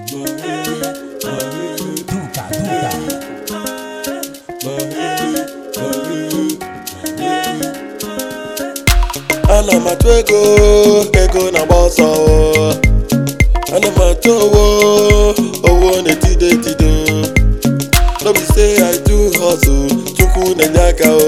Duka, duka. ana m achụ ego ego na-agba ọsọ ana m achụ owo owo na-etido etido no be say i do hustle chukwu na-enye aka o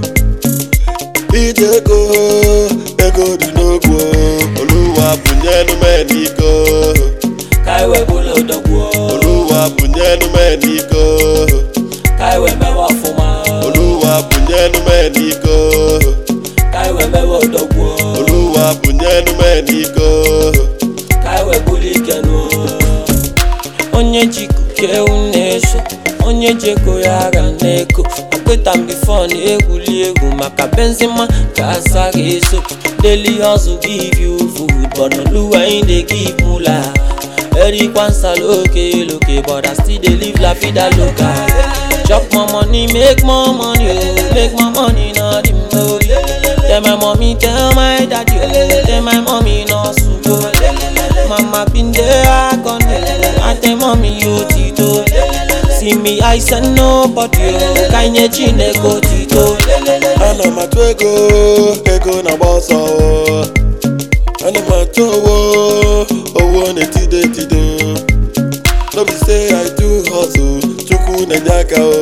ije ego ego dị n'ogwu oluwa bụnyelu m n'iko ka iwe bụlụ odogwu oluwa bụnyelu m n'iko ka iwe mewe ọfụma oluwa bụnyelu m n'iko ka iwe mewe odogwu oluwa bụnyelu m n'iko ka iwe bụlụ ike nụ onye ji kukewu na-eso onye ji ego ya agha na-eko akweta m bifo na-egwuli egwu maka benzema ka asa ga-eso daily hustle give you food but oluwa in dey give mula erikwa nsaloke loke but i still dey live la vida loca chop more money make more money oh make more money no dim no tell my mommy tell my daddy oh tell my mommy no sugo mama bin dey agony i tell mommy yo tito see me i send nobody oh ka nye chineke otito ana m achụ ego ego na-agba ọsọ ana m achụ owo owo na-etido etido no be say i do hustle chukwu na-enye aka o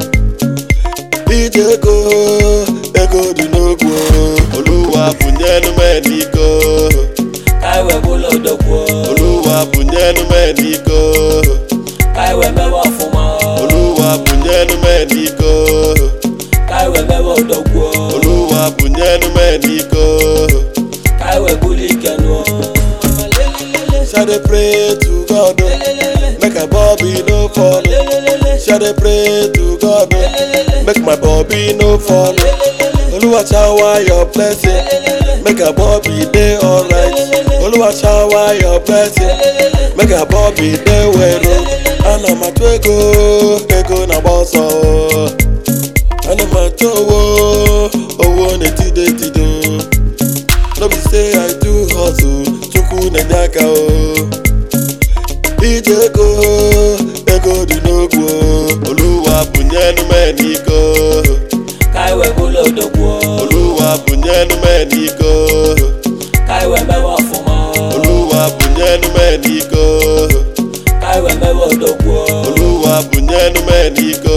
ije ego ego dị n'ogwu oluwa bụnyelu m n'iko ka iwe bụlụ odogwu oluwa bụnyelu m n'iko ka iwe mewe ọfụma oluwa bụnyelu m n'iko ka iwe mewe odogwu oluwa bụnyelu m n'iko ka iwe bụlụ ike nụ Shall they pray to God, oh, make a Bobby no fall. Shall they pray to God, oh, make my Bobby no fall. Oluwa shower your blessing, make a Bobby day alright. Oluwa shower your blessing, make a Bobby day well. Ana m achụ ego, ego na-agba ọsọ. Ana m achụ owo, owo na-etido etido. no be say i do hustle chukwu na-enye aka o ije ego ego dị n'ogwu oluwa bụnyelu m n'iko ka iwe bụlụ odogwu oluwa bụnyelu m n'iko ka iwe mewe ọfụma oluwa bụnyelu m n'iko ka iwe mewe odogwu oluwa bụnyelu m n'iko